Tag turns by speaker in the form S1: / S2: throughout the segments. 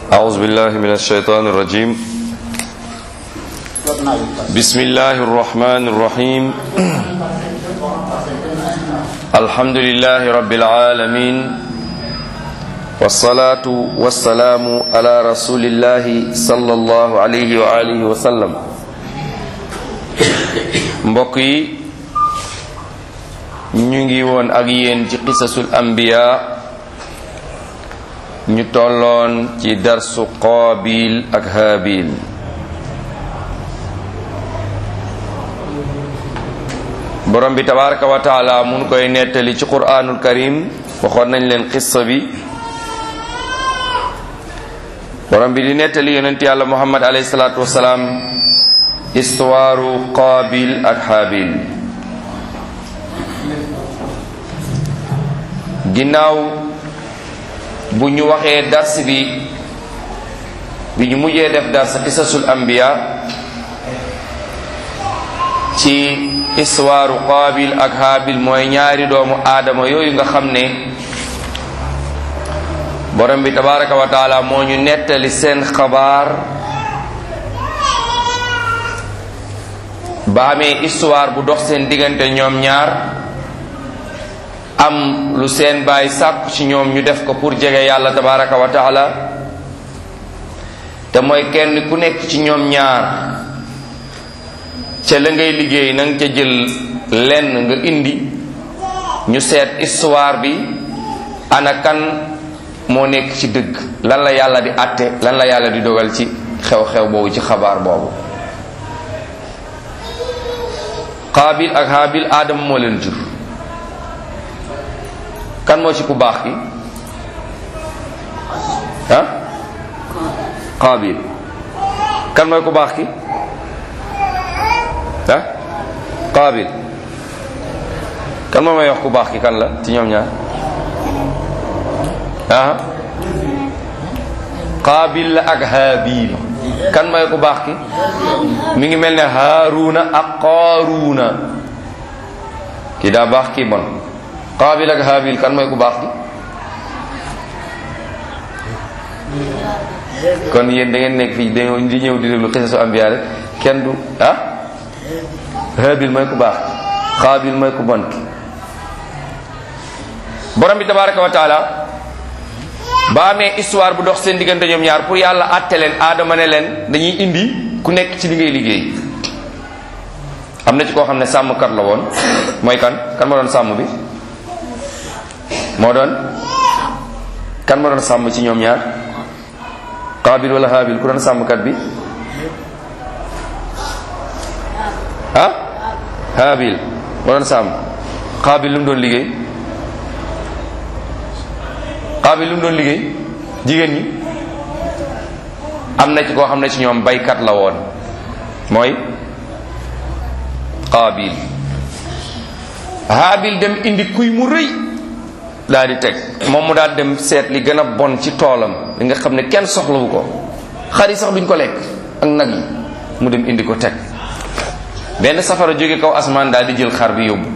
S1: أعوذ بالله من الشيطان الرجيم بسم الله الرحمن الرحيم الحمد لله رب العالمين والصلاة والسلام على رسول الله صلى الله عليه وآله وسلم mbokk yi ñu ngi woon ak yéen ci qisasul anbiya ñu tolloon ci darsu qaabil ak haabil borom bi tabaraka wa taala mun koy nettali ci quraanul karim waxoon nañ leen qissa bi borom bi di nettali yonent yàlla muhammad alayhi salaatu wasalaam istuwaaru qaabil ak haabil ginnaaw bu ñu waxee dars bi bi ñu mujjee def dars qisasul anbiya ci istuwaaru qaabil ak haabil mooy ñaari doomu aadama yooyu nga xam ne borom bi tabaraka wa taala moo ñu nettali seen xabaar ba amee histoire bu dox seen diggante ñoom ñaar am lu seen baay sàkku ci ñoom ñu def ko pour jege yàlla tabaraka wa taala te mooy kenn ku nekk ci ñoom ñaar ca la ngay liggéey na nga ca jël lenn nga indi ñu seet histoire bi ana kan moo nekk ci dëgg lan la yàlla di àtte lan la yàlla di dogal ci xew-xew boobu ci xabaar boobu qaabil ak haabil aadama moo leen jur kan moo ci ku baax ki ah qaabil kan mooy ku baax ki ah qaabil kan moo may wax ku baax ki kan la ci ñoom ñaar ah qaabil la ak haabil kan mooy ku baax ki mi ngi mel ne haaruna ak qaaruuna ki daa baax kii bon qaabil ak haabil kan mooy ku baax ki kon yéen da ngeen nekk fii dañoo di ñëw di déglu xisasu ambiya rek kenn du ah haabil mooy ku baax qaabil mooy ku bon ki borom bi tabaraka wa taala ba amee histoire bu dox seen diggante ñoom ñaar pour yàlla àtte leen aadama ne leen dañuy indi ku nekk ci li ngay liggéey am na ci koo xam ne sàmmkat la woon mooy kan kan ma doon sàmm bi moo doon kan ma doon sàmm ci ñoom ñaar qaabil wala haabil ku doon sàmmkat bi ah haabil moo doon sàmm qaabil lu mu doon liggéey qaabil lu mu doon liggéey jigéen ñi am na ci koo xam ne ci ñoom baykat la woon mooy qaabil haabil dem indi kuy mu rëy daal di teg moom mu daal dem seet li gën a bon ci toolam li nga xam ne kenn soxlawu ko xar yi sax duñ ko lekk ak nag yi mu dem indi ko teg benn safara jóge kaw asmaan daal di jël xar bi yóbbu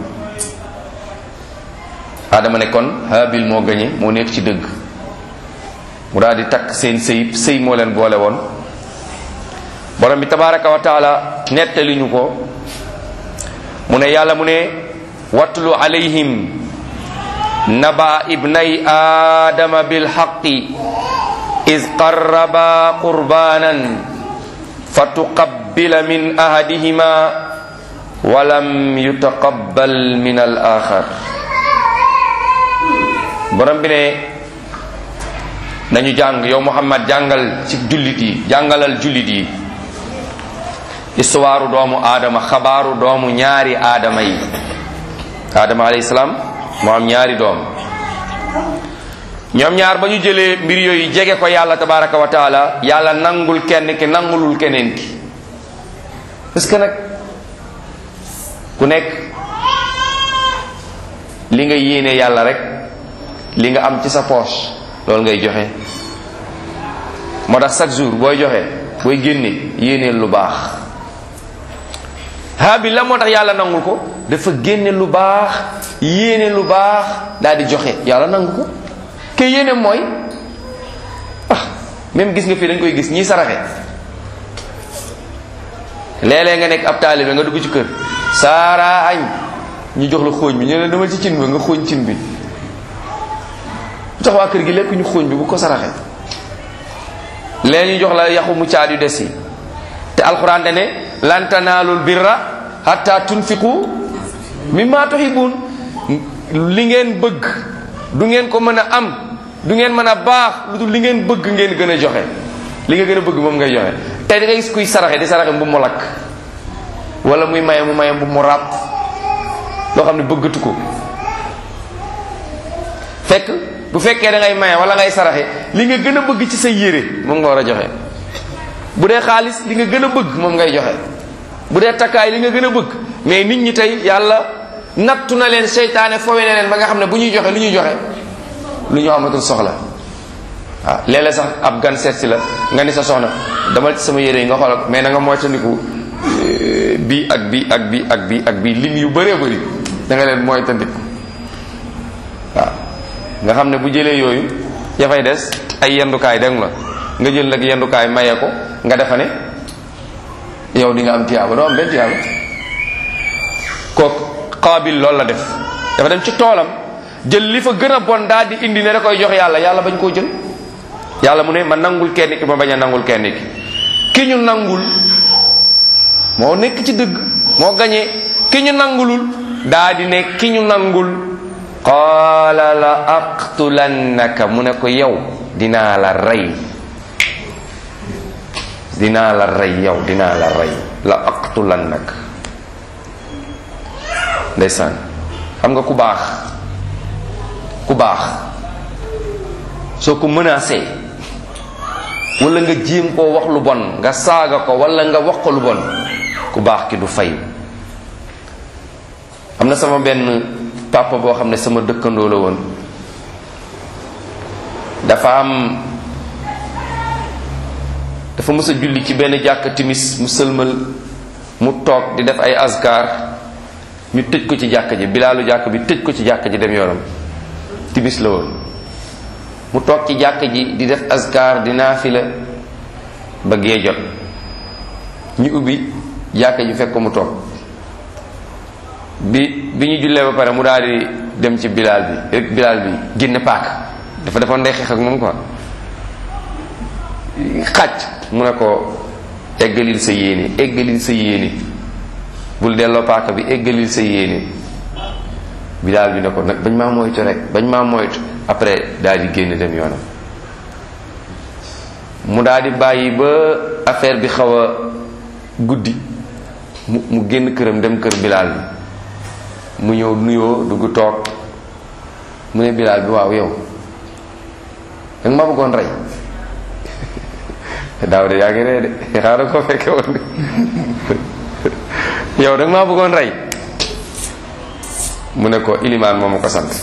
S1: adama ne kon haabil moo gañe moo nekk ci dëgg mu daal di takk seen sëy sëy moo leen boole woon borom bi tabaraka wa taala nettali ñu ko mu ne yàlla mu ne watlu alayhim naba ibnay aadama bilxaqi is qarraba qurbanan fa tuqabbila min ahadihima walam yutaqabbal min al axar borom bi ne nañu jàng yow muhammad jàngal ci jullit yi jàngalal jullit yi histoire doomu aadama xabaaru doomu ñaari aadama yi aadama alayhi salaam moo am ñaari doom ñoom ñaar ba ñu jëlee mbir yooyu jege ko yàlla tabaraka wa taala yàlla nangul kenn ki nangulul keneen ki parce que nag ku nekk li nga yéene yàlla rek li nga am ci sa poche loolu ngay joxe moo tax chaque jour booy joxe booy génne yéeneel lu baax haabil la moo tax yàlla nangul ko dafa génne lu baax yéene lu baax daal di joxe yàlla nangu ko ke yéene mooy ah même gis nga fii dañ koy gis ñiy saraxe léeg-léeg nga nekk ab taalibe nga dugg ci kër saara añ ñu jox la xooñ bi ñu ne demal ci cin ba nga xooñ cin bi jox waa kër gi lekk ñu xooñ bi bu ko saraxe léegi ñu jox la yaxu mu caat yu des yi te alxuraan ne lan tanaalul birra hatta tunfiqu mimma tuhibbun li ngeen bëgg du ngeen ko mën a am du ngeen mën a baax lu dul li ngeen bëgg ngeen gën a joxe li nga gën a bëgg moom ngay joxe tey da ngay gis kuy saraxe di saraxe mbu mu lakk wala muy maye mu maye mbu mu ràpp loo xam ne bëggatu ko fekk bu fekkee da ngay maye wala ngay saraxe li nga gën a bëgg ci sa yére moom nga war a joxe bu dee xaalis li nga gën a bëgg moom ngay joxe bu dee takkaay li nga gën a bëgg mais nit ñi tey yàlla nattu na leen seytaane fowe na leen ba nga xam ne bu ñuy joxe lu ñuy joxe lu ñu amatul soxla waaw léeg-léeg sax ab gan seet si la nga ni sa soxna damal ci sama yére yi nga xoolal mais na nga moytandiku bii ak bii ak bii ak bii ak bii lim yu bëree bëri da nga leen moytandiku waaw nga xam ne bu jëlee yooyu ya fay des ay yendukaay dégg la nga jël nag yendukaay maye ko nga defa ne yow di nga am tiyaaba doo am benn tiyaaba kooku xaabil loolu la def dafa dem ci toolam jël li fa gën a bon daal di indi ne da koy jox yàlla yàlla bañ koo jël yàlla mu ne ma nangul kenn ki ma bañ a nangul kenn ki ki ñu nangul moo nekk ci dëgg moo gañee ki ñu nangulul daa di ne ki ñu nangul qaala la aqtulannaka mu ne ko yow dinaa la rey dinaa la rey yow dinaa la rey la aqtulannaka ndeysaan xam nga ku baax ku baax soo ko menacé wala nga jéem koo wax lu bon nga saaga ko wala nga wax ko lu bon ku baax ki du fay am na sama benn papa boo xam ne sama dëkkandoo la woon dafa am dafa mës a julli ci benn jàkk timis mu sëlmal mu toog di def ay askar ñu tëj ko ci jàkk ji bilaalu jàkk bi tëj ko ci jàkk ji dem yoonam timis la woon mu toog ci jàkk ji di def askar di naafila ba gee jot ñu ubbi jàkk ji fekk ko mu toog bi bi ñu jullee ba pare mu daal di dem ci bilaal bi rek bilaal bi génne paaka dafa defoon ndey xeex ak moom quoi xàcc mu ne ko eggalil sa yéene eggalil sa yéene bul delloo paaka bi eggalil sa yéene bilaal bi ne ko nag bañ maa moytu rek bañ maa moytu après daal di génn dem yoonam mu daal di bàyyi ba affaire bi xaw a guddi mu mu génn këram dem kër bilaal bi mu ñëw nuyoo dugg toog mu ne bilaal bi waaw yow danga ma bëggoon rey daaw de yaa ngi ree de xaaral ko fekke woon yow danga maa bëggoon rey mu ne ko ilimaan moo ma ko sant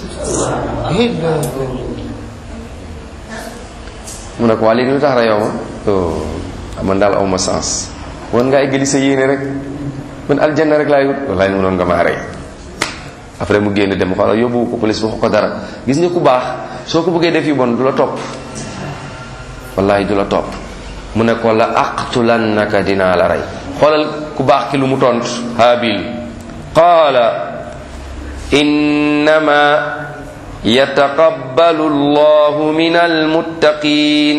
S1: mu ne ko waa léegi lu tax reyoo ma man daal awma sens woon ngaa eggali sa yéene rek man aljanna rek laay wut wallaay mënoon nga maa rey après mu génn dem xoolal yóbbu ko police waxu ko dara gis nga ku baax soo ko bëggee def yu bon du la topp wallahi du la topp mu ne ko la aqtulannaka dinaa la rey xoolal ku baax ki lu mu tont haabil qaala innama yataqabbalu allahu min almuttaqin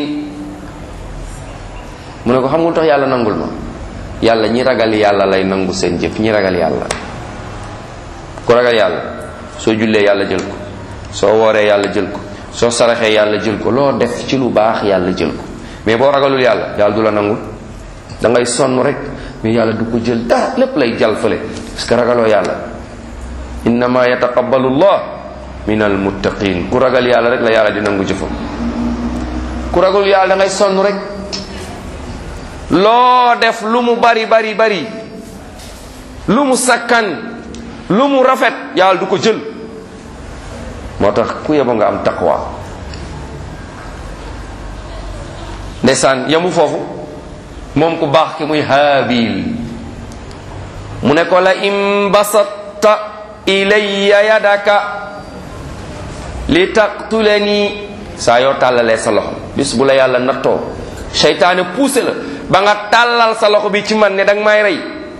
S1: mu ne ko xam nga lu tax yàlla nangul ma yàlla ñi ragal yàlla lay nangu seen jëf ñi ragal yàlla ku ragal yàlla soo jullee yàlla jël ko soo wooree yàlla jël ko soo saraxee yàlla jël ko loo def ci lu baax yàlla jël ko mais boo ragalul yàlla yàlla du la nangul da ngay sonn rek mais yàlla du ko jël dara lépp lay jal fële parce que ragaloo yàlla innama yataqabbalu llah min almuttaqin ku ragal yàlla rek la yàlla di nangu jëfam ku ragalul yàlla da ngay sonn rek loo def lu mu bari bari bari lu mu sakkan lu mu rafet yàlla du ko jël moo tax ku yeba nga am taqwa ndeysaan yamu foofu moom ku baax ki muy haabil mu ne ko la in basatta ilayya yadaka li taqtulani saa yoo tàllalee sa loxo bis bu la yàlla nattoo seytaane poussé la ba nga tàllal sa loxo bi ci man ne danga may rey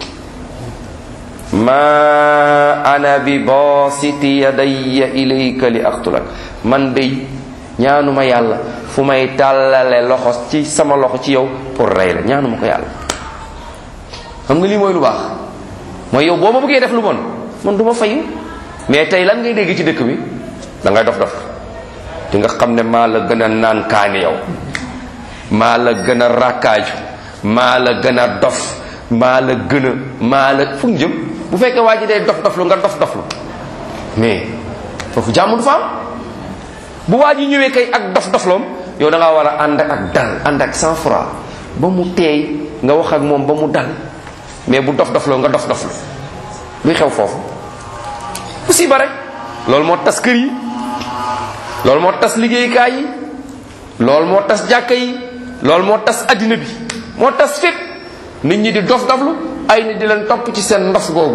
S1: ma ana bi basiti yadayya ilayka li aqtulak man day ñaanuma yàlla fu may tàllale loxo ci sama loxo ci yow pour rey la ñaanuma ko yàlla xam nga lii mooy lu baax mooy yow boo ma bëggee def lu bon man du ma fayu mais tey lan ngay dégg ci dëkk bi da ngay dof dof di nga xam ne maa la gën a naan kaani yow maa la gën a rakkaaju maa la gën a dof maa la gën a maa la fu ñu jëm bu fekkee waa ji day dof dof lu nga dof dof lu mais foofu jàmm du fa am bu waa ji ñëwee kay ak dof dofloom yow da ngaa war a ànd ak dal ànd ak sang froid ba mu teey nga wax ak moom ba mu dal mais bu dof dofloo nga dof doflu luy xew foofu musiba rek loolu moo tas kër yi loolu moo tas liggéeykaay yi loolu moo tas jàkka yi loolu moo tas addina bi moo tas fépp nit ñi di dof doflu ay nit di leen topp ci seen ndof googu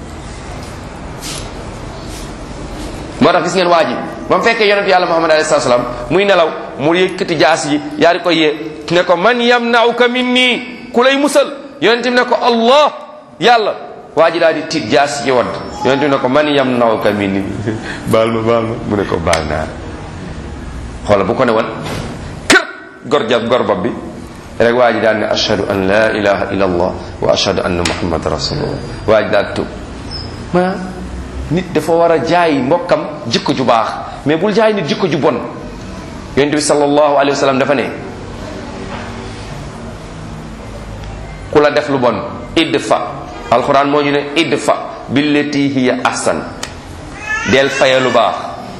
S1: moo tax gis ngeen waa ji ba mu fekkee yonent yàlla muhammad alayhi salaam muy nelaw mu yëkkati jaas yi yaa di ko yee ne ko man yamnauka minni ku lay musal yonent bi ne ko allah yàlla waa ji daal di tiit jaas yi wadd yonent bi ne ko man yamnauka minni baal ma baal ma mu ne ko baal naa xoola bu ko ne woon kër gor jab gor bopp bi rek waa ji daal ne ashhadu an la ilaha illa allah wa ashhadu anna muhammad rasulullah waa ji daal tub ma nit dafa war a jaay mbokkam jikko ju baax mais bul jaay nit jikko ju bon yonent bi sallallahu alayhi wa sallam dafa ne ku la def lu bon idfa alquran moo ñu ne idfa billati hiya ahsan del faye lu baax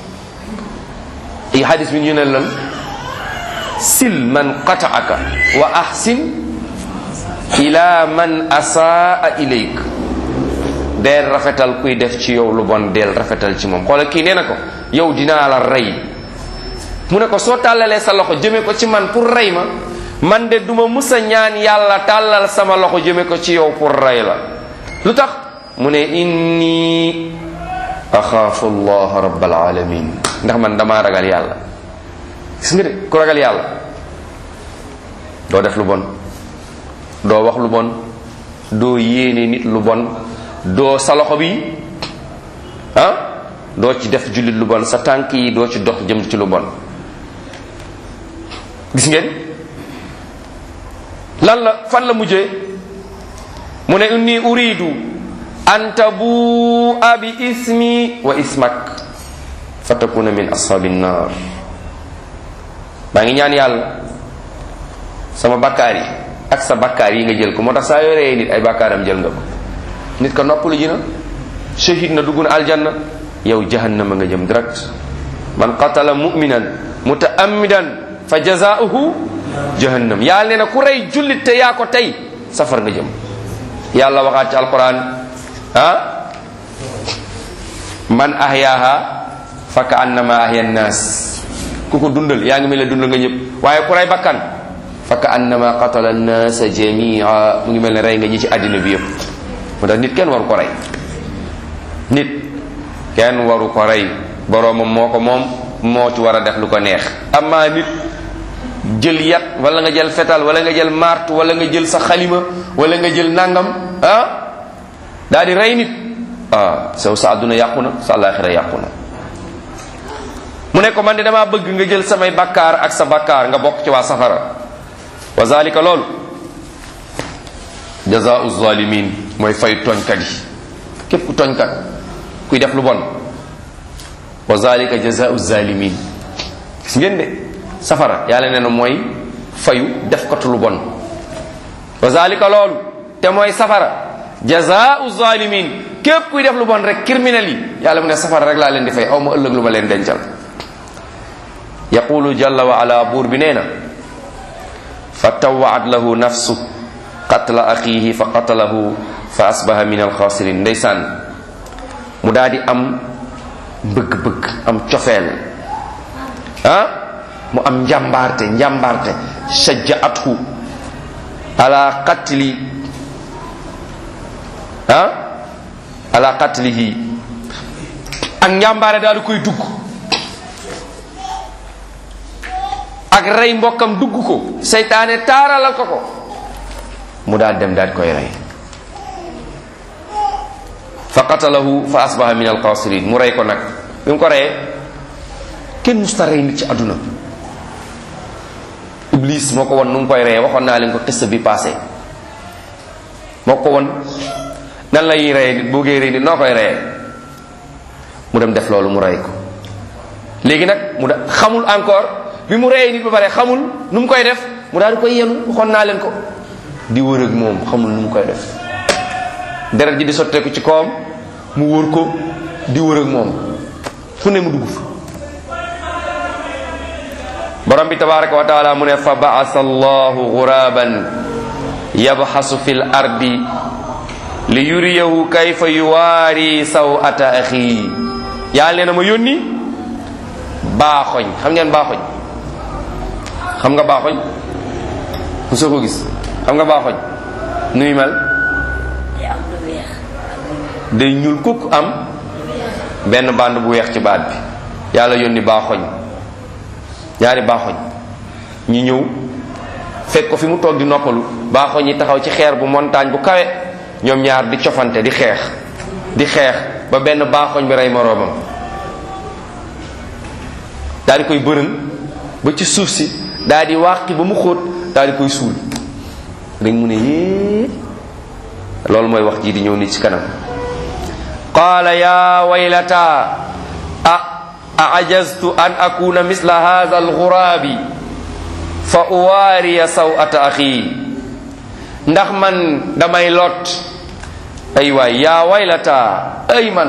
S1: i hadis bi ñu ne lan sil man qataaka wa ahsin ila man asaa ilayk deel rafetal kuy def ci yow lu bon deel rafetal ci moom xoola kii nee na ko yow dinaa la rey mu ne ko soo tàllalee sa loxo jëme ko ci man pour rey ma man de duma musa ñaan yàlla tàllal sama loxo jëme ko ci yow pour rey la lu tax mu ne inni axaafu allah rabbal alamin ndax man damaa ragal yàlla gis nga de ku ragal yàlla doo def lu bon doo wax lu bon doo yéene nit lu bon doo sa loxo bi ah doo ci def jullit lu bon sa tànk yi doo ci dox jëm ci lu bon gis ngeen lan la fan la mujjee mu ne inni uridu an tabua bi ismi wa ismak fa takuna min ashabi nnar maa ngi ñaan yàlla sama bakkaar yi ak sa bakkaar yi nga jël ko moo tax saa yoo reyee nit ay bakkaaram jël nga ko nit ko noppalu ji na shahid na dugg na aljanna yow jahannama nga jëm direct man qatala muminan mutaammidan fa jazaauhu jahannam yàlla nee na ku rey jullit te yaa ko tey safar nga jëm yàlla waxaat ci alquran ah man ahyaaha fa ka annama ahya nnaas ku ko dundal yaa ngi mel ne dundal nga ñëpp waaye ku rey bakkan fa ka annama qatala nnaasa jamia mu ngi mel ne rey nga ñi ci àddina bi yëpp moo tax nit kenn waru ko rey nit kenn waru ko rey boroomam moo ko moom moo ci war a def lu ko neex amaa nit jël yat wala nga jël fetal wala nga jël mart wala nga jël sa xalima wala nga jël nangam ah daal di rey nit ah saw sa àdduna yàqu na sa àllaaxira yàqu na mu ne ko man de damaa bëgg nga jël samay bakkaar ak sa bakkaar nga bokk ci waa safara wa zalika loolu jazaau zalimin mooy fay tooñkat yi képp ku tooñkat kuy def lu bon wa zalika jazaau zalimin gis ngeen de safara yàlla nee na mooy fayu def katu lu bon wa zalika loolu te mooy safara jazaau zalimin képp kuy def lu bon rek criminel yi yàlla mu ne safara rek laa leen di fay aw ma ëllëg lu ma leen dencal yaqulu jalla wa ala buur bi nee na fa tawaat lahu nafsu qatla axiihi fa qatalahu fa asbaha min alxaasirin ndeysaan mu daal di am bëgg-bëgg am cofeel ah mu am njàmbaarte njàmbaarte shajjaathu ala qatli ah ala qatlihi ak njàmbaare daal di koy dugg ak rey mbokkam dugg ko seytaane taaralal ko ko mu daal dem daal koy rey fa qatalahu fa asbaha min alxaasirin mu rey ko nag bi mu ko reyee kenn musta rey nit ci àdduna iblis moo ko won nu mu koy reyee waxoon naa leen ko xista bi passé moo ko won nan lay reyee nit boo gee rey nit noo koy reyee mu dem def loolu mu rey ko léegi nag mu da xamul encore bi mu reyee nit ba pare xamul nu mu koy def mu daal di koy yenu waxoon naa leen ko di wër ak moom xamul nu mu koy def deret ji di sotteeku ci kawam mu wër ko di wër ak moom fu ne mu dugg fa borom bi tabaraka wa taala mu ne fa baasa allahu guraban yabxasu fi l ardi li yuriyahu kayfa yuwaari sawata axi yàlla nee na ma yónni baaxoñ xam ngeen baaxoñ xam nga baaxoñ mu soo ko gis xam nga baaxoñ nuy mel day ñuul kukk am benn band bu weex ci baat bi yàlla yónni baaxoñ ñaari baaxoñ ñi ñëw fekk ko fi mu toog di noppalu baaxoñ yi taxaw ci xeer bu montagne bu kawe ñoom ñaar di cofante di xeex di xeex ba benn baaxoñ bi rey moroomam daal di koy bërën ba ci suuf si daal di wàqi ba mu xóot daal di koy suul rek mu ne yée loolu mooy wax ji di ñëw ni ci kanam qaala ya waylata a aajaztu an akuna misla hadha alghurabi fa uwaariya sawata axi ndax man damay lot ay waay yaa waylata ay man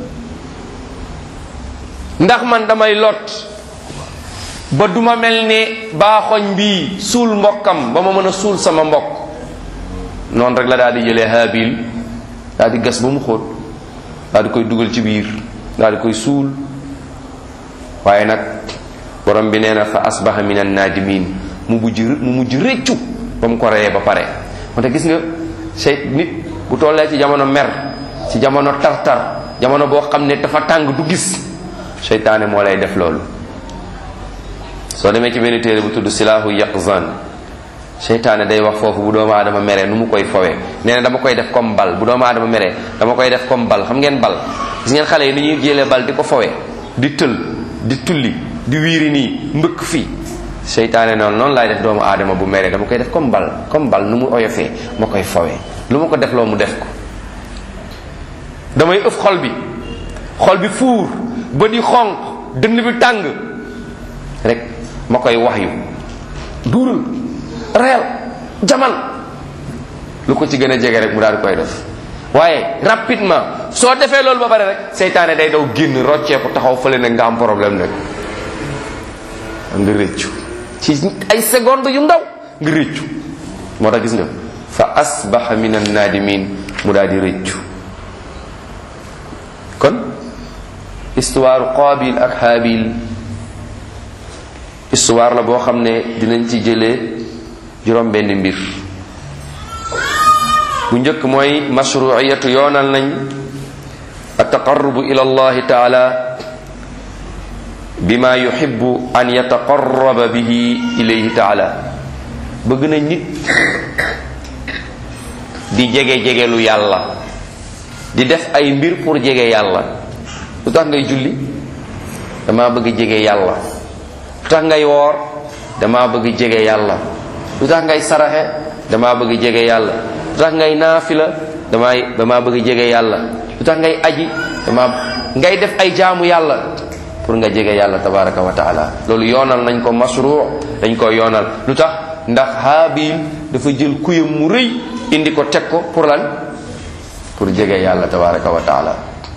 S1: ndax man damay lot ba duma mel ne baaxoñ bi suul mbokkam ba ma mën a suul sama mbokk noonu rek la daal di jëlee haabil daal di gas ba mu xóot daal di koy dugal ci biir daal di koy suul waaye nag borom bi nee na fa asbaha min an naadimin mu mujj mu mujj réccu ba mu ko reyee ba pare wante gis nga sey nit bu tollee ci jamono mer ci jamono tar-tar jamono boo xam ne dafa tàng du gis seytaane moo lay def loolu soo demee ci benn téere bu tudd silaahu yaqzan seytaane day wax foofu bu doomu aadama meree nu mu koy fowee nee na dama koy def comme bal bu doomu aadama meree dama koy def comme bal xam ngeen bal gis ngeen xale yi ni ñuy jëlee bal di ko fowee di tël di tulli di wiiri nii mbëkk fii seytaane noonu noonu laay def doomu aadama bu meree dama koy def comme bal comme bal nu mu oyofee ma koy fowee lu ma ko def loo mu def ko damay ëf xol bi xol bi fuur ba di xonq dënn bi tàng rek ma koy wax yu duural reel jamal lu ko ci gën a jege rek mu daal di koy def waaye rapidement soo defee loolu ba pare rek seytaane day daw génn rocceeku taxaw fële nag nga am problème nag nga rëccu ci ay seconde yu ndaw nga rëccu moo tax gis nga fa asbaha min annadimin mu daal di rëccu kon histoire qaabil ak haabil histoire la boo xam ne dinañ ci jëlee juróom benn mbir bu njëkk mooy mashruiyatu yoonal nañ ataqarrubu ila allahi taala bima yuhibbu an yataqarraba bihi ilayhi taala bëgg na nit di jege-jegelu yàlla di def ay mbir pour jege yàlla lu tax ngay julli dama bëgg jege yàlla lu tax ngay woor dama bëgg jege yàlla lu tax ngay saraxe dama bëgg jege yàlla lu tax ngay naafila damay dama bëgg jege yàlla lu tax ngay aji dama ngay def ay jaamu yàlla pour nga jege yàlla tabaraka wa taala loolu yoonal nañ ko masru dañ ko yoonal lu tax ndax haabil dafa jël kuyam mu rëy indi ko teg ko pour lan pour jege yàlla tabaraka wa taala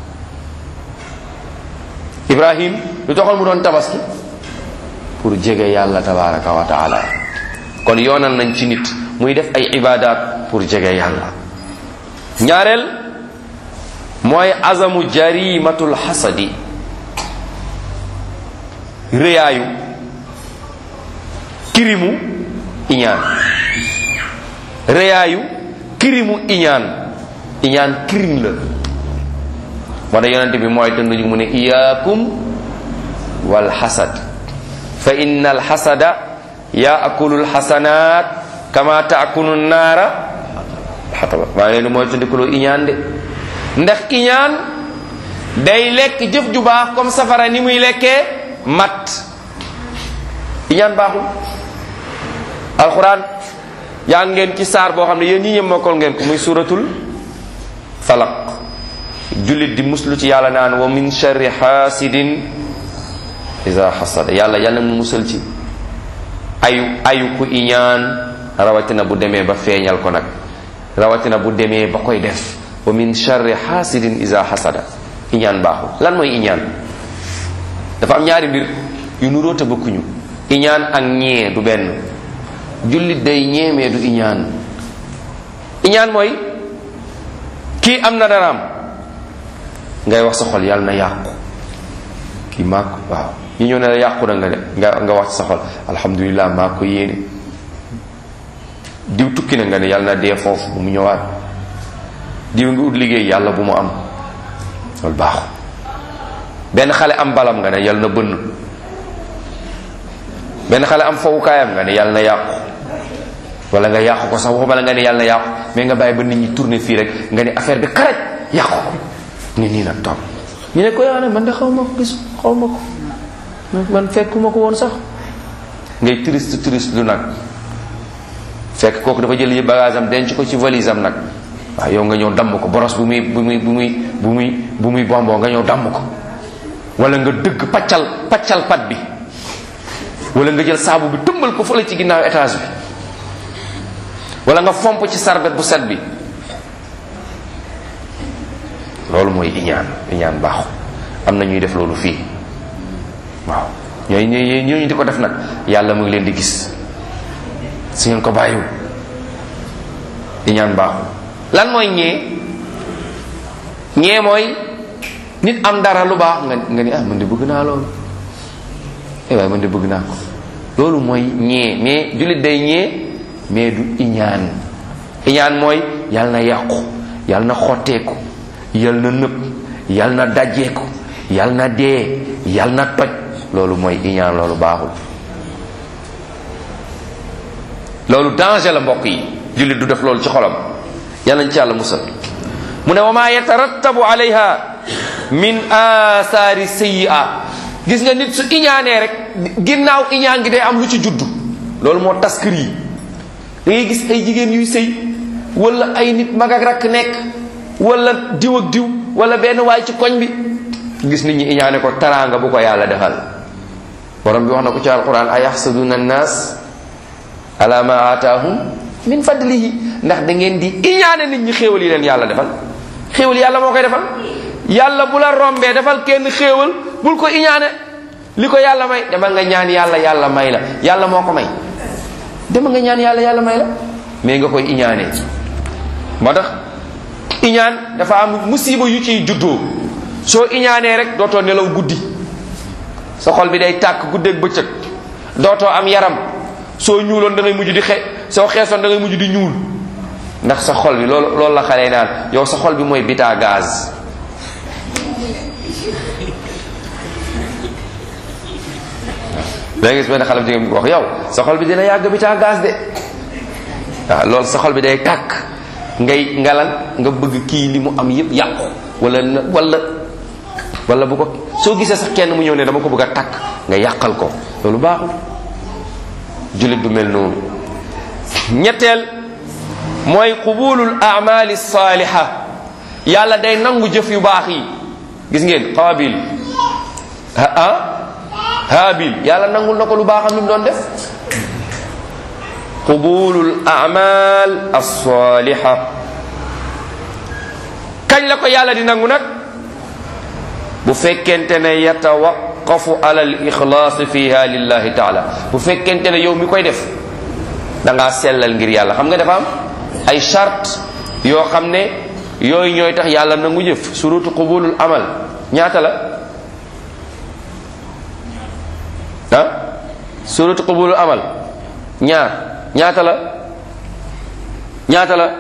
S1: ibrahim lu taxoon mu doon tabaski pour jege yàlla tabaraka wa taala kon yoonal nañ ci nit muy def ay ibadat pour jege yàlla ñaareel mooy azamu jarimatul xasadi rëyaayu kirimu iñaan rëyaayu kirimu iñaan iñaan kirim la moo tax yonente bi mooy tënduñu mu ne iyaakum wal xasad fa inna al xasada yaakulul xasanaat kama taakulu naara xataba maa ngi leen di mooy tandikuloo iñaan de ndax iñaan day lekk jëf ju baax comme safara ni muy lekkee mat iñaan baaxul alxuraan yaa ngeen ci saar boo xam ne yéen ñi ñëpp mokkal ngeen ko muy suratul falaq jullit di muslu ci yàlla naan wa min sharri xaasidin isa xasada yàlla yàlla mu musal ci ayu ayu ku iñaan rawatina bu demee ba feeñal ko nag rawatina bu demee ba koy def wa min sharri xaasidin isa xasada iñaan baaxul lan mooy iñaan dafa am ñaari mbir yu nuróo te bokkuñu iñaan ak ñee du benn jullit day ñeemee du iñaan iñaan mooy kii am na daraam ngay wax sa xol yàlla na yàqu kii maa ko waaw ñi ñëw ne la yàqu na nga ne nga nga wax sa xol alhamdulilah maa ko yéene diw tukki na nga ne yàlla na dee foofu bu mu ñëwaat diw nga ut liggéey yàlla bu mu am loolu baaxu benn xale am balam nga ne yàlla na bënn benn xale am fowukaayam nga ne yàlla na yàqu wala nga yàqu ko sax waxuma la nga ne yàlla na yàqu mais nga bàyyi ba nit ñi tourner fii rek nga ne affaire bi karaj yàqu ko ni nii nag toog ñu ne ko yaa ne man de xaw ma ko gis xaw ma ko man fekkuma ko woon sax ngay triste triste lu nag fekk kooku dafa jël yi bagage am denc ko ci valise am nag waaw yow nga ñëw damm ko boros bu muy bu muy bu muy bu muy bu muy bomboo nga ñëw damm ko wala nga dëgg paccal paccal pat bi wala nga jël saabu bi tëmbal ko fële ci ginnaaw étage bi wala nga fomp ci sarbet bu set bi loolu mooy iñaan iñaan baaxu am na ñuy def loolu fii waaw ñooy ñooy ñooñu di ko def nag yàlla mu ngi leen di gis su ngeen ko bàyyiwul iñaan baaxul lan mooy ñee ñee mooy nit am dara lu baax nga nga ni ah man de bëgg naa loolu eh waaye man de bëgg naa ko loolu mooy ñee mais jullit day ñee mais du iñaan iñaan mooy yàlla na yàqu yàlla na xotteeku yàlla na nëb yàlla na dajjeeku yàlla na dee yàlla na toj loolu mooy iñaan loolu baaxul loolu danger la mbokk yi jullit du def loolu ci xolam yàlla nañ ci yàlla musal mu ne wa ma yatarattabu alayha min asaari sayyi'a gis nga nit su iñaanee rek ginnaaw iñaan gi day am lu ci juddu loolu moo tas kër yi da ngay gis ay jigéen yuy sëy wala ay nit mag ak rakk nekk wala diw ak diw wala benn waay ci koñ bi gis nit ñi iñaane ko taraanga bu ko yàlla defal borom bi wax na ko ci alquran a yaxsaduna annas ala ma aataahum min fadlihi ndax da ngeen di iñaane nit ñi xéewal yi leen yàlla defal xéewal yàlla moo koy defal yàlla bu la rombee defal kenn xéewal bul ko iñaane li ko yàlla may demal nga ñaan yàlla yàlla may la yàlla moo ko may demal nga ñaan yàlla yàlla may la mais nga koy iñaane moo tax iñaan dafa am musiba yu ciy juddoo soo iñaanee rek dootoo nelaw guddi sa xol bi day tàkk guddeeg bëccëg dootoo am yaram soo ñuuloon da ngay mujj di xe soo xeesoon da ngay mujj di ñuul ndax sa xol bi loolu loolu la xale naan yow sa xol bi mooy bita gaz léegi gis benn xale bu jigéen bi wax yow sa xol bi dina yàgg bita gaz de waaw loolu sa xol bi day tàkk ngay ngalan nga bëgg kii li mu am yépp yàqu wala wala wala bu ko soo gisee sax kenn mu ñëw ne dama ko bëgg a takk nga yàqal ko loolu baaxul jullit du mel noonu ñetteel mooy qubulul amali saaliha yàlla day nangu jëf yu baax yi gis ngeen qaabil ah haabil yàlla nangul na ko lu baaxam li mu doon def qubulul amal alsaliha kañ la ko yàlla di nangu nag bu fekkente ne yatawaqafu ala al ixlaas fiha lillahi taala bu fekkente ne yow mi koy def da ngaa sellal ngir yàlla xam nga dafa am ay charte yoo xam ne yooyu ñooy tax yàlla nangu jëf surutu qubulul amal ñaata la ah surutu qubulul amal ñaar ñaata la ñaata la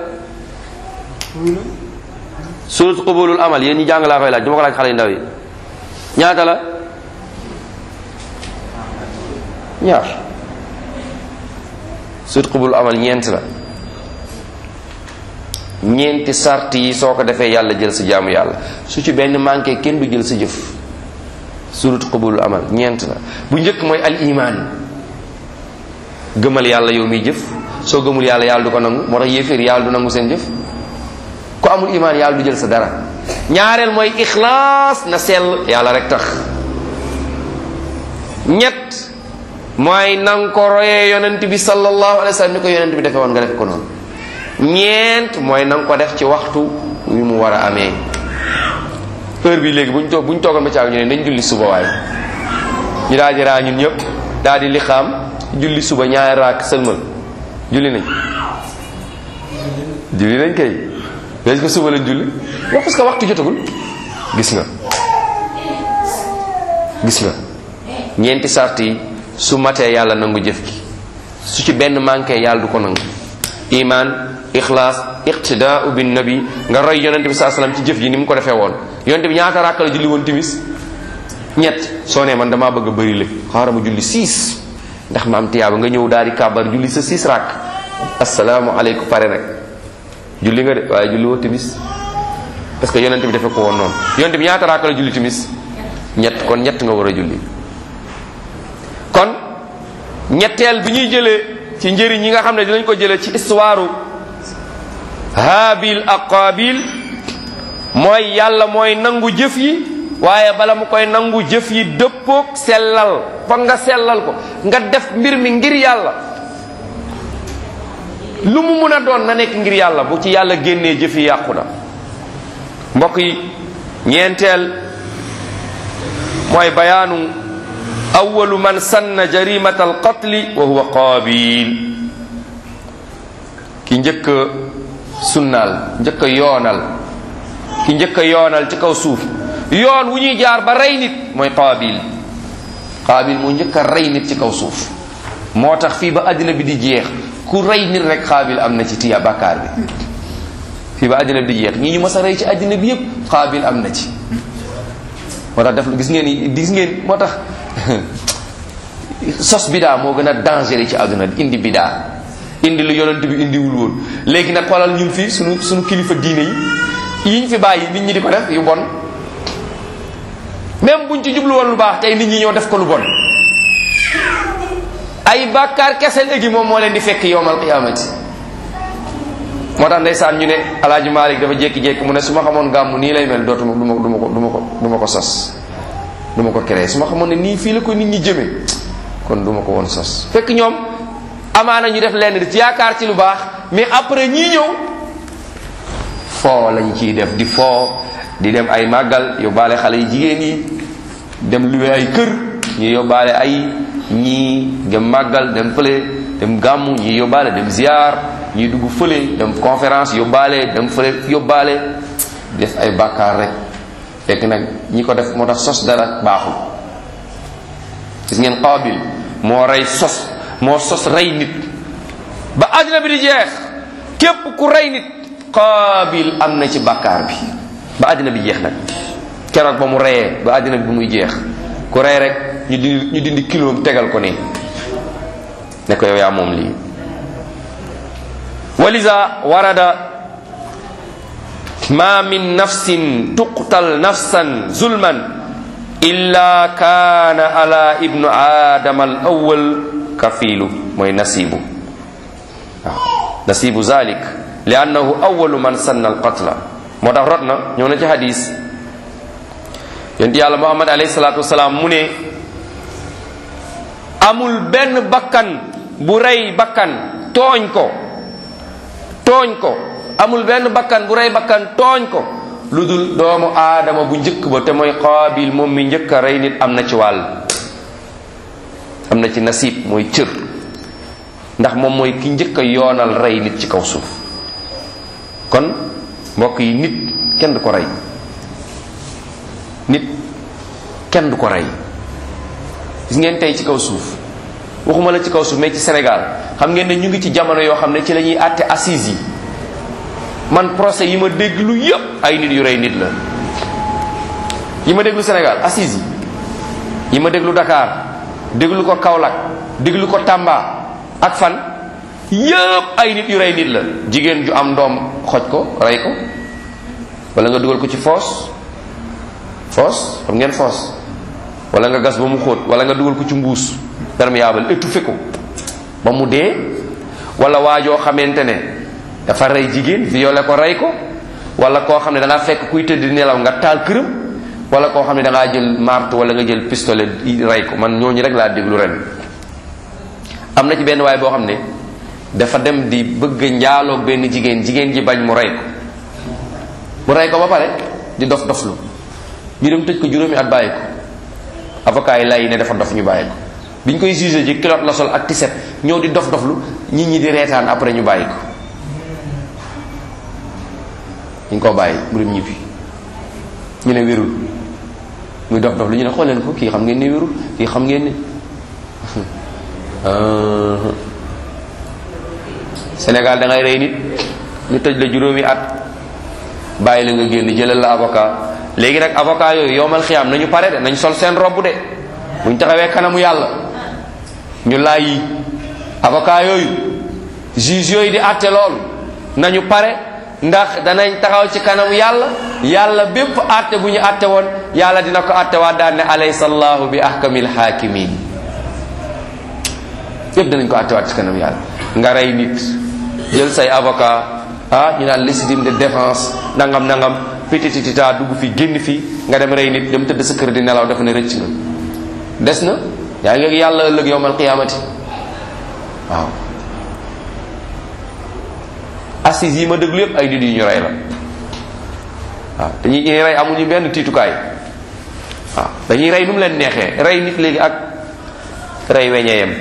S1: surutu qubulul amal yéen ñi jàng laa koy laaj duma ko laaj xale yu ndaw yi ñaata la ñaar sut xubul amal ñeent la ñeenti sart yi soo ko defee yàlla jël sa jaamu yàlla su ci benn manqué kenn du jël sa jëf surut xubul amal ñeent la bu njëkk mooy al iman gëmal yàlla yow miy jëf soo gëmul yàlla yàlla du ko nangu moo tax yéeféer yàlla du nangu seen jëf ku amul iman yàlla du jël sa dara ñaareel mooy ixlaas na sell yàlla rek tax ñett mooy nang ko royee yonent bi sallallahu alayhi wa sallam ni ko yonent bi defee woon nga def ko noonu ñeent mooy nang ko def ci waxtu wi mu war a amee heure bi léegi buñ toog buñ toogoon ba caag ñu ne dañ julli suba waaye ñu daal di raa ñun ñëpp daal di lixaam julli suba ñaari raak sëlmal julli nañ julli nañ kay est ce que suba lañ julli wax parce que waxtu jotagul gis nga gis nga ñeenti sart yi su matee yàlla nangu jëf gi su ci benn manqué yàlla du ko nangu iman ixlaas iqtidaau bin nabi nga roy yonente bi saa salaam ci jëf ji ni mu ko defee woon yonente bi ñaata ràkk la julli woon timis ñett soo nee man damaa bëgg a bëri la xaaral ma julli six ndax ma am tiyaaba nga ñëw daal di kàbbar julli sa six ràkk asalaamualeykum pare nag julli nga de waaye julli woo timis parce que yonente bi defee ko woon noonu yonente bi ñaata ràkk la julli timis ñett kon ñett nga war a julli kon ñetteel bi ñuy jëlee ci njëriñ yi nga xam ne dinañ ko jëlee ci histoire haabil ak qaabil mooy yàlla mooy nangu jëf yi waaye bala mu koy nangu jëf yi dëppoog sellal foog nga sellal ko nga def mbir mi ngir yàlla lu mu mun a doon na nekk ngir yàlla bu ci yàlla génnee jëf yi yàqu na mbokk yi ñeenteel mooy bayaanu awalu man sanna jarimata alqatli wa huwa qaabil ki njëkk a sunnaal njëkk a yoonal ki njëkk a yoonal ci kaw suuf yoon wu ñuy jaar ba rey nit mooy qaabil qaabil mu njëkk a rey nit ci kaw suuf moo tax fii ba àddina bi di jeex ku rey nit rek qaabil am na ci tiya bàkkaar bi fii ba àddina bi di jeex ñi ñu mas a rey ci àddina bi yépp qaabil am na ci moo tax def gis ngeen gis ngeen moo tax sos bidaa moo gën a dangereux ci àdduna indi bidaa indi lu yonent bi indiwul woon léegi nag xoolal ñun fii sunu sunu kilifa diine yi yiñ fi bàyyi nit ñi di ko def yu bon même buñ ci jublu woon lu baax tey nit ñi ñoo def ko lu bon ay bàkkaar kese léegi moom moo leen di fekk yowmal qiyaamati moo tax ndeysaan ñu ne alaaji Malik dafa jékki-jékki mu ne su ma xamoon gàmmu nii lay mel dootuma du ma du ma ko du ma ko du ma ko sos du ma ko créé su ma xamoon ne nii fii la ko nit ñi jëme kon du ma ko woon sos fekk ñoom amaana ñu def lenn di ci yaakaar ci lu baax mais après ñii ñëw foo lañ ciy def di foo di dem ay màggal yóbbaale xale yi jigéen yi dem luwe ay kër ñi yóbbaale ay ñii dem màggal dem fële dem gàmmu ñi yóbbaale dem ziar ñi dugg fële dem conférence yóbbaale dem fële yóbbaale def ay bàkkaar rek fekk nag ñi ko def moo tax sos dara baaxul gis ngeen Qaabil moo rey sos moo sos rey nit ba àddina bi di jeex képp ku rey nit Qaabil am na ci bàkkaar bi ba àddina bi jeex nag keroog ba mu reyee ba àddina bi bu muy jeex ku rey rek ñu dindi ñu dindi kiloom tegal ko nii ne ko yow yaa moom lii walisa warada ma min nafsin tuqtal nafsan zulman illa kaana ala ibnu aadama al awal kafilu mooy nasibu waaw nasibu zalik li annahu awalu man sanna al qatla moo tax rot na ñëw na ci hadis yonent yàlla muhammad alayhi salatu wasalaam mu ne amul benn bakkan bu rey bakkan tooñ ko tooñ ko amul benn bakkan bu rey bakkan tooñ ko lu dul doomu aadama bu njëkk ba te mooy qaabil moom mi njëkk a rey nit am na ci wàll am na ci nasib mooy cër ndax moom mooy ki njëkk a yoonal rey nit ci kaw suuf kon mbokk yi nit kenn du ko rey nit kenn du ko rey gis ngeen tey ci kaw suuf waxuma la ci kaw suuf mais ci Sénégal xam ngeen ne ñu ngi ci jamono yoo xam ne ci la ñuy àtte assises yi man procès yi ma dégg lu yëpp ay nit yu rey nit la yi ma déglu Sénégal assises yi yi ma déglu Dakar déglu ko Kaolack déglu ko Tamba ak fan yëpp ay nit yu rey nit la jigéen ju am doom xoj ko rey ko wala nga dugal ko ci foos foos xam ngeen foos wala nga gas ba mu xóot wala nga dugal ko ci mbuus perméable étouffé ko ba mu dee wala waajoo xamante ne dafa rey jigéen violé ko rey ko wala koo xam ne da ngaa fekk kuy tëdd nelaw nga taal këram wala koo xam ne da ngaa jël marto wala nga jël pistolet rey ko man ñooñu rek laa déglu ren am na ci benn waay boo xam ne dafa dem di bëgg njaaloog benn jigéen jigéen ji bañ mu rey ko mu rey ko ba pare di dof doflu ñu dem tëj ko juróomi at bàyyi ko avocat yi lay ne dafa dof ñu bàyyi ko biñ koy jugé ji kilote la sol ak tiset ñëw di dof doflu nit ñi di reetaan après ñu bàyyi ko ñu ko bàyyi mu dem ñibbi ñu ne wérul muy dof dof lu ñu ne xool leen ko kii xam ngeen ne wérul kii xam ngeen ne Sénégal da ngay rey nit ñu tëj la juróomi at bàyyi la nga génn jëlal la avocat léegi nag avocat yooyu yowmal xiyaam nañu pare de nañ sol seen robb de buñ taxawee kanamu yàlla ñu laay yi avocat yooyu juge yooyu di àtte loolu nañu pare ndax danañ taxaw ci kanamu yàlla yàlla bépp àtte bu ñu àtte woon yàlla dina ko àtte waa daan ne alaysa allahu bi ahkamil hakimin yépp danañ ko àtte waat ci kanam yàlla nga rey nit jël say avocat ah ñu naan légitime de défense nangam nangam pitititita dugg fi génn fi nga dem rey nit dem tëdd sa kër di nelaw dafa ne rëcc nga des na yaa ngi yàlla ëllëg yowmal qiyaamati waaw assises yi ma déglu yépp ay nit yu ñu rey la waaw dañuy ñuy rey amuñu benn tiitukaay waaw dañuy rey nu mu leen neexee rey nit léegi ak rey weñeeyam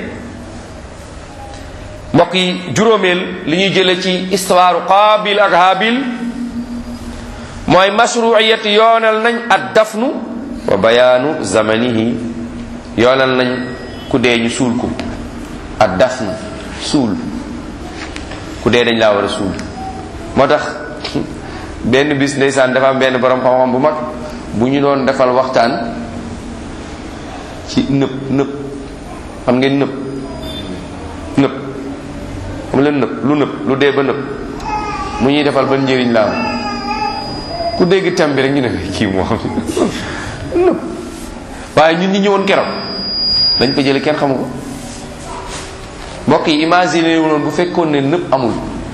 S1: mbokk yi juróomeel li ñuy jële ci histoire qaabil ak haabil mooy mashruiyat yoonal nañ ad dafnu wa bayaanu zamanihi yoonal nañ ku dee ñu suul ko ad dafnu suul ku dee dañ laa war a suul moo tax benn bis ndeysaan dafa am benn borom xam-xam bu mag bu ñu doon defal waxtaan ci nëb nëb xam ngeen nëb nëb xam leen nëb lu nëb lu dee ba nëb mu ñuy defal ban njëriñ la am ku dégg tem bi rek ñu ne kii moo xam nëb waaye ñun ñi ñëwoon keroog dañ ko jële kenn xamu ko mbokk yi imagine wu noonu bu fekkoon ne nëb amul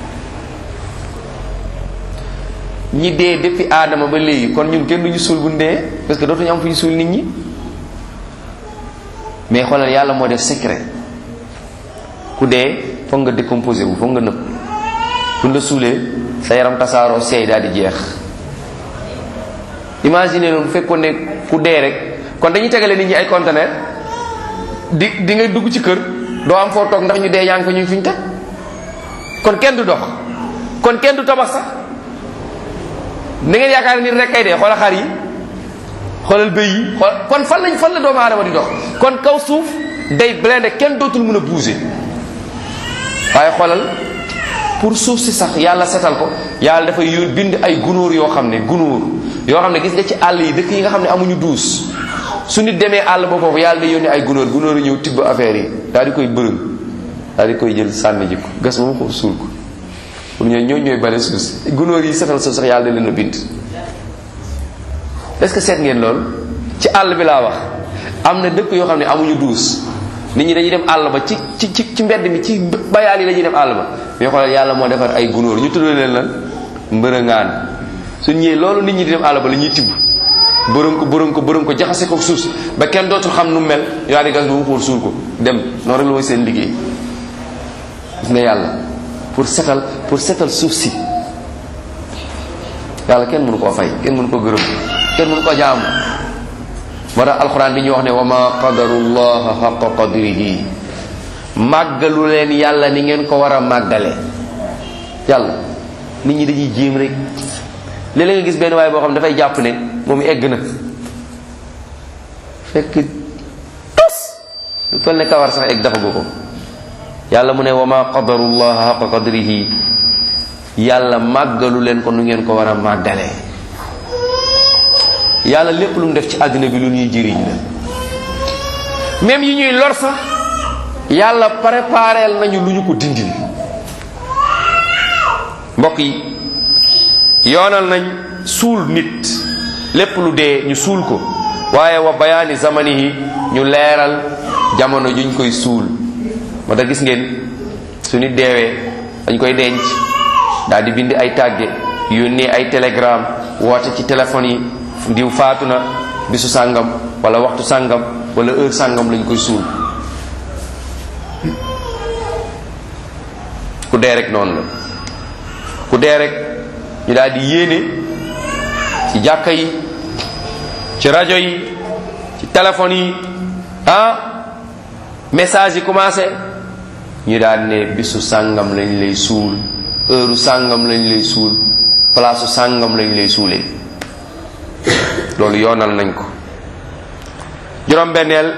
S1: ñi dee depuis aadama ba léegi kon ñun kenn duñu suul bu ñu dee parce que dootuñu am fu ñu suul nit ñi mais xoolal yàlla moo def secret ku dee foog nga décomposé wu foog nga nëb fu la suulee sa yaram tasaaroo seey daal di jeex imagine noonu bu fekkoon ne ku dee rek kon dañuy tegale nit ñi ay conteneur di di nga dugg ci kër doo am foo toog ndax ñu dee yaa ngi fa ñu fi ñu teg kon kenn du dox kon kenn du tabax sax ni ngeen yaakaar nit rek kay dee xoolal xar yi xoolal bëy yi xool kon fan lañ fan la doomu aadama di dox kon kaw suuf day blindé kenn dootul mën a bouger waaye xoolal pour suuf si sax yàlla setal ko yàlla dafay yóon bind ay gunóor yoo xam ne gunóor yoo xam ne gis nga ci àll yi dëkk yi nga xam ne amuñu duus su nit demee àll ba foofu yàlla day yónni ay gunóor gunóor yi ñëw tibb affaire yi daal di koy bërëng daal di koy jël sànni ji ko gas ba mu ko suul ko pour ñoo ñoo ñooy bale suuf si gunóor yi setal suuf sax yàlla da leen a bind est-ce que seet ngeen loolu ci àll bi laa wax am na dëkk yoo xam ne amuñu duus nit ñi dañuy dem àll ba ci ci ci ci mbedd mi ci bayaal yi dañuy dem àll ba mais xoolal yàlla moo defar ay gunóor ñu tuddee leen lan mbërëngaan suñ ñëwee loolu nit ñi di dem àll ba la ñuy tibb bërën ko bërën ko bërën ko jaxase ko suuf si ba kenn dootul xam nu mel yaa di gas ba mu xool suul ko dem noonu rek la mooy seen liggéey gis nga yàlla pour setal pour setal suuf si yàlla kenn mënu koo fay kenn mënu ko gërëm kenn mënu ko jaamu moo tax alxuraan bi ñuy wax ne wa ma qadarullaha xaqa qadrihi màggalu leen yàlla ni ngeen ko war a màggale yàlla nit ñi dañuy jéem rek léeg-léeg nga gis benn waaye boo xam ne dafay jàpp ne moom egg na fekk tos lu toll ne kawar sax egg dafa ko yàlla mu ne wa ma qadarullaha xaqa qadrihi yàlla màggalu leen ko nu ngeen ko war a màggalee yàlla lépp lu mu def ci àddina bi lu ñuy jëriñ la même yi ñuy lor sax yàlla prépareel nañu lu ñu ko dindil mbokk yi yoonal nañ suul nit lépp lu dee ñu suul ko waaye wa bayaani zamanihi ñu leeral jamono juñ koy suul moo tax gis ngeen su nit deewee dañ koy denc daal di bind ay tàgge yónnee ay télégramme woote ci téléphone yi diw faatu na bisu sàngam wala waxtu sàngam wala heure sàngam lañ koy suul ku dee rek noonu la ku dee rek ñu daal di yéene ci jàkka yi ci rajo yi ci téléphone yi ah message yi commencé ñu daal ne bisu sàngam lañ lay suul heure sàngam lañ lay suul place sàngam lañ lay suulee loolu yoonal nañ ko juróom-benneel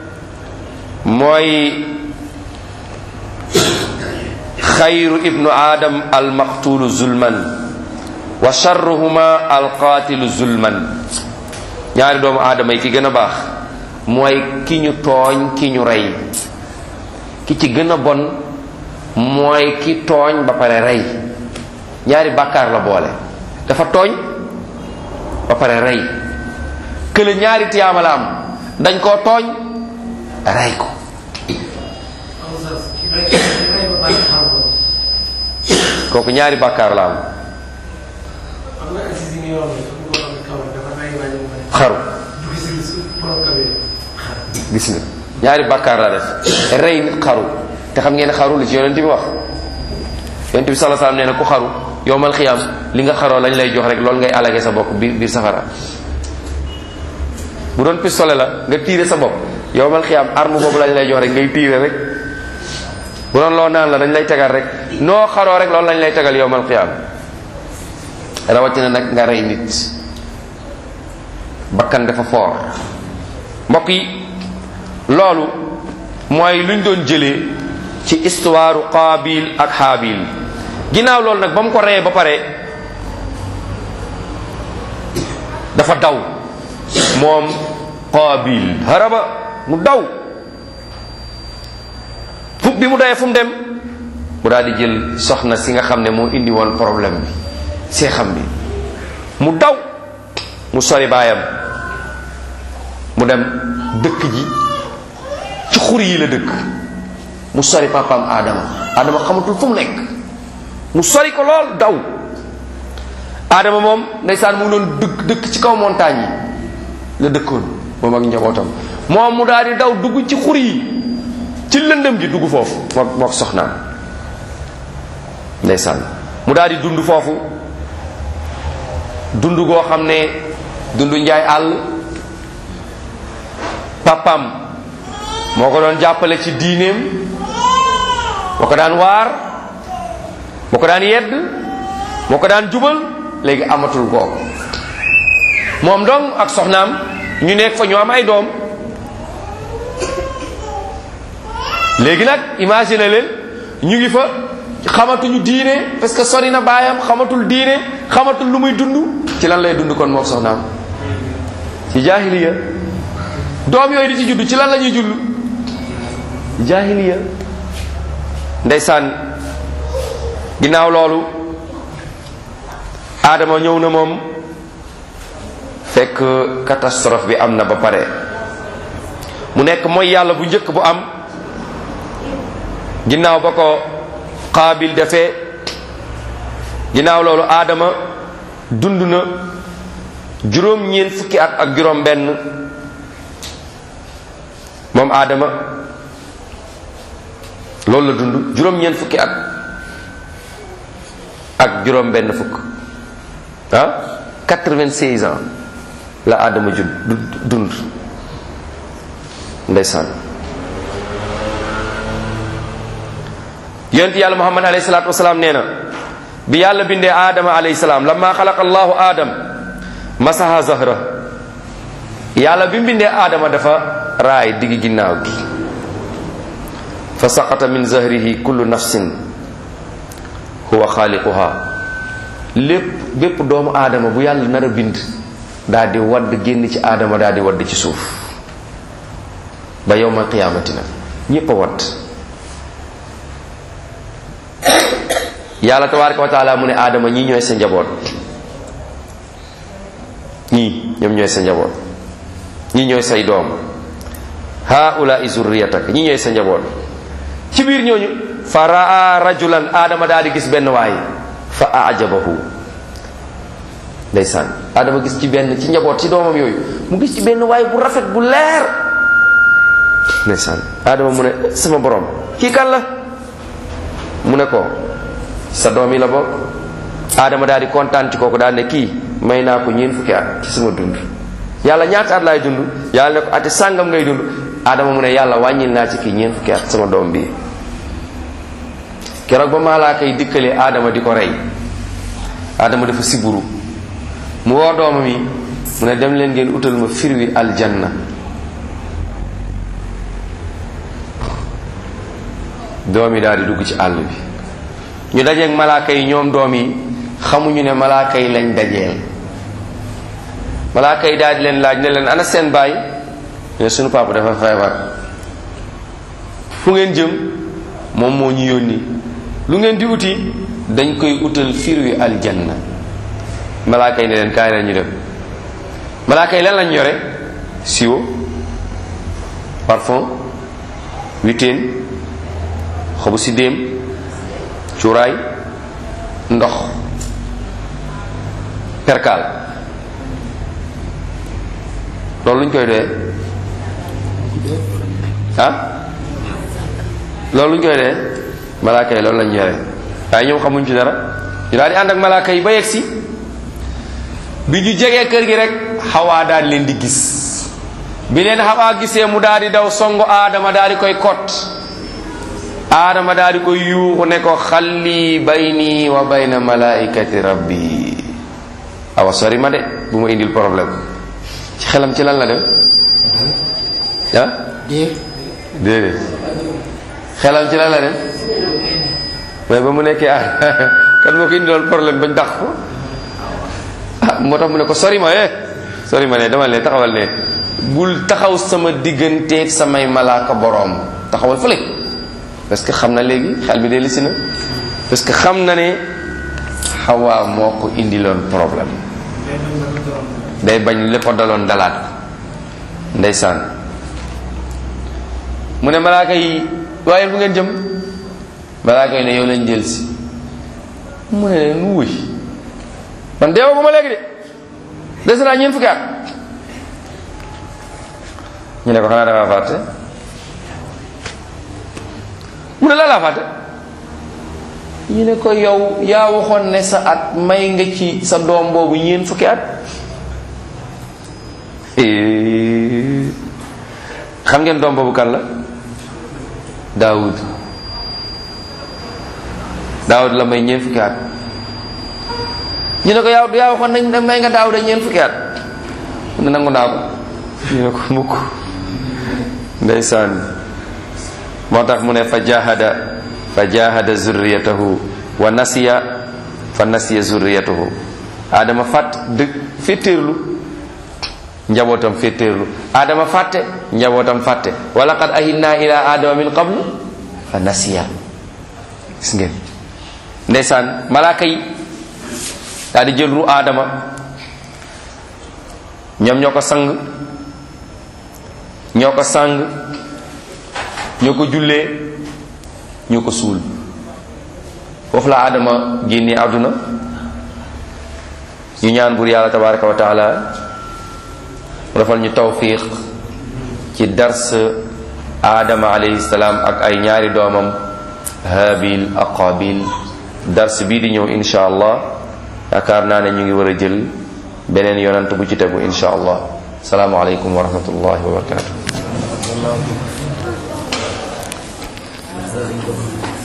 S1: mooy xayru ibnu aadam almaqtulu zulman wa charruhuma alqaatilu zulman ñaari doomu aadama yi ki gën a baax mooy ki ñu tooñ ki ñu rey ki ci gën a bon mooy ki tooñ ba pare rey ñaari bàkkaar la boole dafa tooñ ba pare rey kële ñaari tiyaama la am dañ koo tooñ rey ko kooku ñaari bàkkaar la am xaru gis nga ñaari bàkkaar la def rey nit xaru te xam ngeen ne xaru li ci yonent bi wax yonent bi sallallahu alayhi wasallam nee na ku xaru yowmal xiyaam li nga xaroo lañ lay jox rek loolu ngay alage sa bopp biir biir safara bu doon pistolet la nga tiire sa bopp yowmal xiyaam arme boobu lañ lay jox rek ngay tiire rek bu doon loo naan la dañ lay tegal rek noo xaroo rek loolu lañ lay tegal yowmal xiyaam rawatina nag nga rey nit bakkan dafa foor mbokk yi loolu mooy luñ doon jëlee ci histoire qaabil ak xaabil ginnaaw loolu nag ba mu ko reyee ba pare dafa daw moom qaabil haraba mu daw fu bi mu dawee fu mu dem mu daal di jël soxna si nga xam ne moo indi woon problème bi seexam bi mu daw mu sori baayam mu dem dëkk ji ci xur yi la dëkk mu sori papaam Adama Adama xamatul fu mu nekk mu sori ko lool daw Adama moom ndeysaan mu ngi doon dëkk dëkk ci kaw montagne yi la dëkkoon moom ak njabootam moom mu daal di daw dugg ci xur yi ci lëndëm ji dugg foofu moo moo soxnaam ndeysaan mu daal di dund foofu dund goo xam ne dund njaay àll papam moo ko doon jàppale ci diineem moo ko daan waar moo ko daan yedd moo ko daan jubal léegi amatul googu moom dong ak soxnaam ñu nekk fa ñu am ay doom léegi nag imagine leen ñu ngi fa xamatuñu diine parce que sori na baayam xamatul diine xamatul lu muy dund ci lan lay dund kon mook soxnaam ci jaahiliya doom yooyu di ci judd ci lan la ñuy judd jaahiliya ndeysaan ginnaaw loolu aadama ñëw na moom fekk catastrophe bi am na ba pare mu nekk mooy yàlla bu njëkk bu am ginnaaw ba ko qaabil defee ginnaaw loolu aadama dund na juróom-ñeent fukki at ak juróom benn moom aadama loolu la dund juróom-ñeent fukki at ak juróom benn fukk ah 96 ans la aadama jud dund ndeysaan yonent yàlla muhammad alayhi salaatu wasalaam nee na bi yàlla bindee aadama alayhi salaam lamma xalaqa allahu aadam masaha zahra yàlla bi bindee aadama dafa raay diggi ginnaaw gi fa saqata min zahrihi kullu nafsin huwa xaaliquha lépp bépp doomu aadama bu yàlla nar a bind daal di wadd génn ci aadama daal di wadd ci suuf ba yowmal qiyaamati nag ñépp a wadd yàlla tabaraka wa taala mu ne aadama ñii ñooy sa njaboot ñii ñoom ñooy sa njaboot ñii ñooy say doom haula zurriyatak ñii ñooy sa njaboot ci biir ñooñu fa raa rajulan aadama daal di gis benn waay fa ajabahu ndeysaan aadama gis ci benn ci njaboot ci doomam yooyu mu gis ci benn waay bu rafet bu leer ndeysaan aadama mu ne sama borom kii kan la mu ne ko sa doom yi la bokk aadama daal di kontaan ci kooku daal ne kii may naa ko ñeent fukki at ci sama dund yàlla ñaata at laay dund yàlla ne ko ati sàngam ngay dund aadama mu ne yàlla wàññil naa ci kii ñeent fukki at sama doom bii keroog ba malaaka yi dikkalee aadama di ko rey aadama dafa siburu mu woo doomam yi mu ne dem leen ngeen utal ma firwi aljanna doom yi daal di dugg ci àll bi ñu dajeeg malaaka yi ñoom doom yi xamuñu ne malaaka yi lañ dajeel malaaka yi daal di leen laaj ne leen ana seen baay ne sunu papa dafa feebar fu ngeen jëm moom moo ñu yónni lu ngeen di uti dañ koy utal firwi aljanna malaaka yi ne leen kaay la ñu dem malaaka yi lan lañ yore siwo parfum witeen xobu si déem cuuraay ndox perkaal loolu luñ koy doyee ah loolu luñ koy doyee malaaka yi loolu lañ yore waaye ñoom xamuñ ci dara ñu daal di ànd ak malaaka yi ba yegg si bi ñu jegee kër gi rek xawaa daal leen di gis bi leen xawaa gisee mu daal di daw songu aadama daal di koy kot aadama daal di koy yuuxu ne ko xalli bayni wa bayna malaikati rabbi awa sori ma de bu ma indil problème ci xelam ci lan la dem ah déedéet xelam ci lan la dem mais ba mu nekkee ah kan moo ko indiloon problème bañ dàq ko ah moo tax mu ne ko sori ma eh sori ma ne demal ne taxawal ne bul taxaw sama digganteeg samay malaaka boroom taxawal fële parce que xam na léegi xel mi de lisi na parce que xam na ne xawaa moo ko indiloon problème day bañ lépp a daloon dalaat ko ndeysaan mu ne malaaka yi waaye bu ngeen jëm malaaka yi ne yow lañ jël si mu ne leen wuy man deewa bu ma léegi de des naa ñeent fukki at ñu ne ko xanaa dafa fàtte mu ne la laa fàtte ñu ne ko yow yaa waxoon ne sa at may nga ci sa doom boobu ñeent fukki at xam ngeen doom boobu kan la daawud daawud la may ñeent fukki at ñu ne ko yow yaa waxoon nañ may nga daawud a ñeent fukki at mu ne nangu naa ko ñu ne ko mukk ndeysaan moo tax mu ne fa jahada fa jahada zurriyatahu wa nasiya fa nasiya zurriyatahu adama fàtt dëgg féttéerlu njabootam féttéerlu adama fàtte njabootam fàtte wa laqad ahidna ila adama min qablu fa nasiya gis ngeen ndeysaan malaaka yi daal di jël ru adama ñoom ñoo ko sang ñoo ko sang ñoo ko jullee ñoo ko suul foofu la adama génne àdduna ñu ñaan bur yàlla tabaraka wa taala mu defal ñu tawfiq ci dars adama alayhi salaam ak ay ñaari doomam habil ak qabil dars bii di ñëw insha allah yaakaar naa ne ñu ngi war a jël beneen yonant bu ci tegu insha allah salaamualeykum wa rahmatullahi wa barakatuh